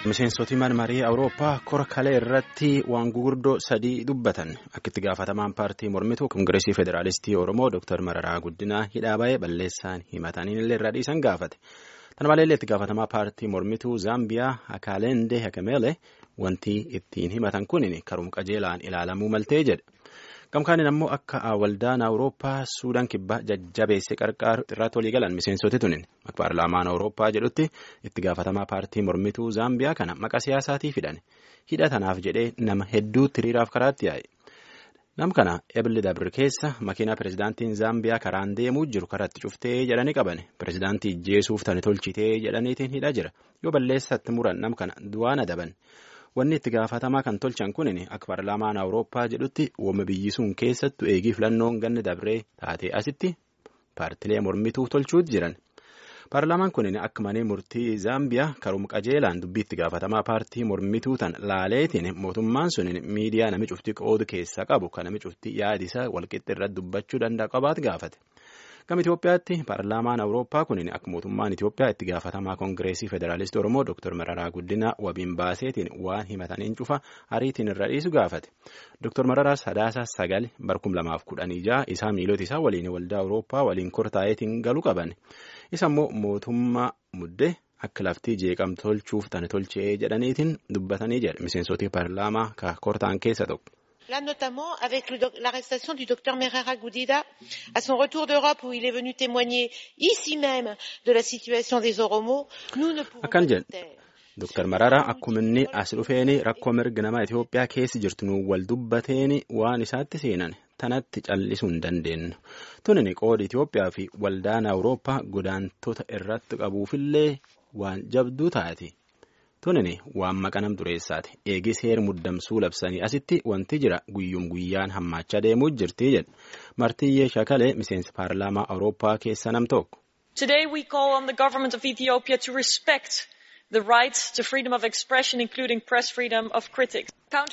Miseensoti marii Awurooppaa kora kalee irratti waan gurguddoo sadii dubbatan akka itti gaafatamaan paartii mormituu Kongireesii Federaalistii Oromoo Dr. Mararaa Guddinaa hidhaa ba'ee balleessaan himataniin illee irraa dhiisan gaafate. Kana maleellee itti gaafatamaa paartii mormituu Zaambiyaa Hakaaleendee Hakamele wanti ittiin himatan kun karuma qajeelaan ilaalamuu maltee jedhe. Gamkaaniin ammoo akka waldaan Awurooppaa Suudaan kibbaa jajjabeesse qarqaaru irratti walii galan miseensoti tunin paarlaamaan Awurooppaa jedhutti itti gaafatamaa paartii mormituu Zaambiyaa kana maqaa siyaasaatii fidan hidha tanaaf jedhee nama hedduutti hiriiraaf karaatti yaa'e. Nam kana Ebile Dabir keessa makiinaa pirezidaantiin Zaambiyaa karaan deemuu jiru karatti cuftee jedhanii qaban pirezidaantii ijjeesuuf tani tolchitee jedhaniitiin hidhaa jira yoo balleessatti muran nam kana du'aan adaban. Wanni itti gaafatamaa kan tolchan kun akka paarlaamaan Awurooppaa jedhutti wooma biyyi sun keessattu eegii filannoon ganni dabree taatee asitti paartilee mormituu tolchuutu jiran. Paarlaamaan kun akka malee murtii Zaambiyaa karuma qajeelaan dubbii itti gaafatamaa paartii mormituu tan laaleetiin mootummaan sun miidiyaa nami cuftii qoodu keessaa qabu kan nami cuftii yaadisaa walqixxi irratti dubbachuu danda'a qabaatu gaafate. Gama Itoophiyaatti paarlaamaan Awurooppaa kun akka mootummaan Itoophiyaa itti gaafatamaa Kongireesii Federaalistii Oromoo Dr. Mararaa Guddinaa wabiin baaseetiin waan himataniin cufa ariitiin irra dhiisu gaafate. Dr. Mararaa Sadaasa Sagal barkum lamaaf kudhanii ja'a isaa miilota isaa waliin waldaa Awurooppaa waliin kortaa'eetiin galuu qaban. Isa immoo mootummaa muddee akka laftii jeeqamtu tolchuuf tani tolchee jedhaniitiin dubbatanii jedhe miseensota paarlaamaa ka kortaan keessa tokko. Là, notamment avec l'arrestation du docteur Merera Gudida à son retour d'Europe où il est venu témoigner ici même de la situation des Oromos, nous ne pouvons pas nous taire. Dr. Mararaa akkuma inni as dhufeeni rakkoo mirga namaa Itoophiyaa keessa jirtu nu wal dubbateeni waan isaatti seenan tanatti callisuu hin dandeenyu. Tunini qooda Itoophiyaa fi waldaan Awurooppaa godaantota irratti qabuufillee waan jabduu taati. Tunini waan maqanam dureessaati. Eegis heer muddamsuu labsanii asitti wanti jira guyyum guyyaan hammaachaa deemuu jirti jedha. Martiyyee Shakalee miseensa paarlaamaa Awurooppaa keessa nam tokko. Today we call on the government of Ethiopia to respect the right to freedom of expression including press freedom of critics.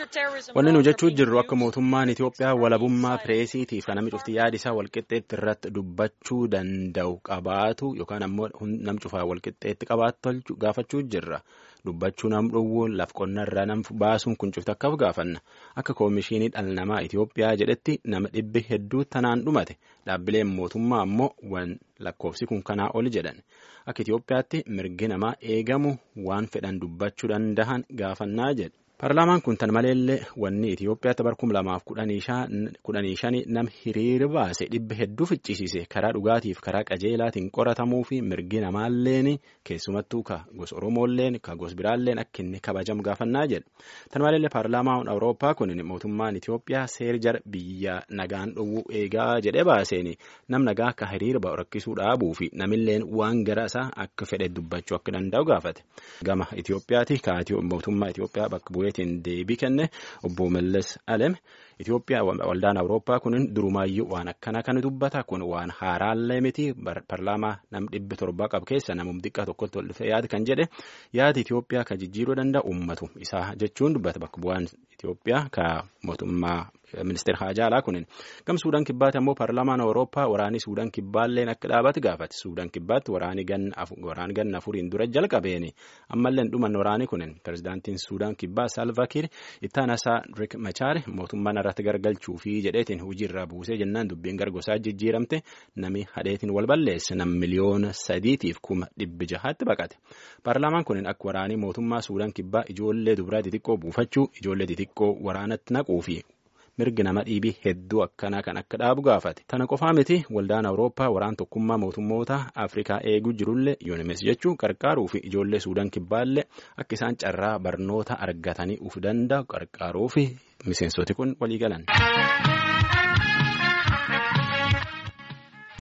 Wanni nu jechuu jirru akka mootummaan Itoophiyaa walabummaa pireesiitiif kan namni cufti yaada isaa walqixxeetti irratti dubbachuu danda'u qabaatu yookaan ammoo nam cufaa walqixxeetti qabaatu gaafachuu jirra. Dubbachuu nam dhowwuun laf qonnarraa nam baasuun kun cufti akkaaf gaafanna. Akka koomishinii dhala namaa Itoophiyaa jedhetti nama dhibbi hedduu tanaan dhumate dhaabbileen mootummaa ammoo waan lakkoofsi kun kanaa oli jedhan. Akka Itoophiyaatti mirgi namaa eegamu waan fedhan dubbachuu danda'an gaafannaa jedhe. Paarlaamaan kun tan maleellee wanni Itoophiyaatti barkum lamaaf kudhanii shani nam hiriira baase dhibba hedduu ficcisiise karaa dhugaatiif karaa qajeelaatiin qoratamuu fi mirgi namaalleen keessumattuu ka gosa Oromoolleen ka gosa biraalleen akka inni kabajamu gaafannaa jedha. Tan maleellee paarlaamaan Awurooppaa kun mootummaan Itoophiyaa seer jara biyya nagaan dhowwuu eegaa jedhee baaseen nam nagaa akka hiriira ba'u rakkisuu dhaabuu fi namilleen waan gara isaa akka fedhe dubbachuu akka danda'u gaafate. Gama Itoophiyaati ka mootummaa Itoophiyaa bakka bu'eetiin deebii kenne obbo Mallas Alem Itoophiyaa waldaan Awurooppaa kun durumaayyuu waan akkana kan dubbata kun waan haaraallee miti paarlaamaa nam dhibbi torbaa qabu keessa namum xiqqaa tokkotti ol dhufee yaada kan jedhe yaada Itoophiyaa kan jijjiiruu danda'u uummatu isaa jechuun dubbata bakka bu'aan Itoophiyaa ka mootummaa ministeera haajaa alaa kunin gam suudaan kibbaatti ammoo paarlaamaan awurooppaa waraanii suudaan kibbaalleen akka dhaabate gaafate suudaan kibbaatti waraanii ganna afuriin dura jalqabeeni ammalleen dhuman waraanii kunin pirezidaantiin suudaan kibbaa salvakiir ittaan isaa rik machaar mootummaan irratti gargalchuu fi jedheetiin hojiirraa buusee jennaan dubbiin gargosaa jijjiiramte nami hadheetiin wal balleesse nam miliyoona sadiitiif kuma dhibbi jahaatti baqate paarlaamaan kunin akka waraanii mootummaa suudaan kibbaa ijoollee dubaraa xixiqqoo buufachuu ijoollee xixiqqoo waraanatti naquu fi mirgi nama dhiibii hedduu akkanaa kan akka dhaabu gaafate tana qofaa miti waldaan awurooppaa waraan tokkummaa mootummoota afrikaa eeguu jirullee yuunimes jechuun qarqaaruu fi ijoollee suudaan kibbaallee akka isaan carraa barnoota argatanii uf danda'u qarqaaruu fi miseensoti kun walii galan.